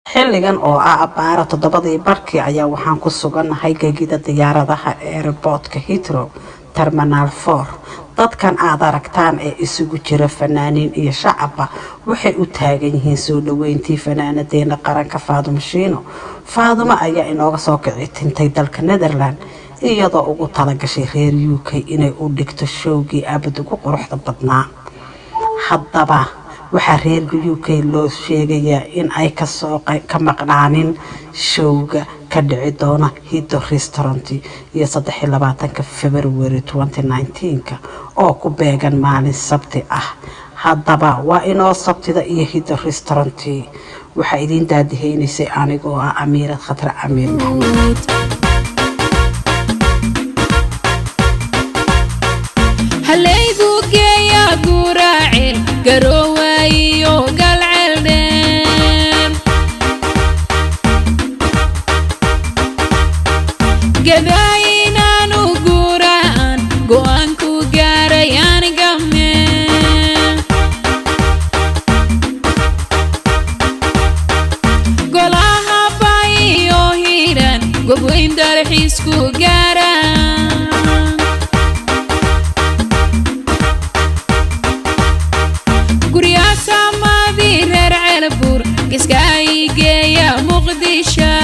xilligan oo ah abbaara toddobadii barkii ayaa waxaan ku sugannahay gegida diyaaradaha eeraboodka hitro terminaal for dadkan aad aragtaan ee isugu jira fanaaniin iyo shacabba waxay u taagan yihiin soo dhoweyntii fanaanadeena qaranka faadumo shiino faadumo ayaa inooga soo kici tintay dalka netherland iyadoo ugu talagashay reer u k inay u dhigto showgii abad ugu quruxda badnaa haddaba waxaa reerka u k loo sheegayaa in ay kasoo ka maqnaanin showga ka dhici doona hiddo restaurant iyo saddexiy labaatanka february ka oo ku beegan maalin sabti ah haddaba waa inoo sabtida iyo hiddo restaurant waxaa idiin daadiheynaysay anigoo ah amiirad khatre amiir maxamed halaygu geeya guraacil garoowayo galceeldheer gadaayinaanu guraan go-aanku gaaray anigame golaha bayiyo hiidhan gobweyn dalxiisku gaaraan guryaasaamadii reer ceelbuur kiska ay geeya muqdisho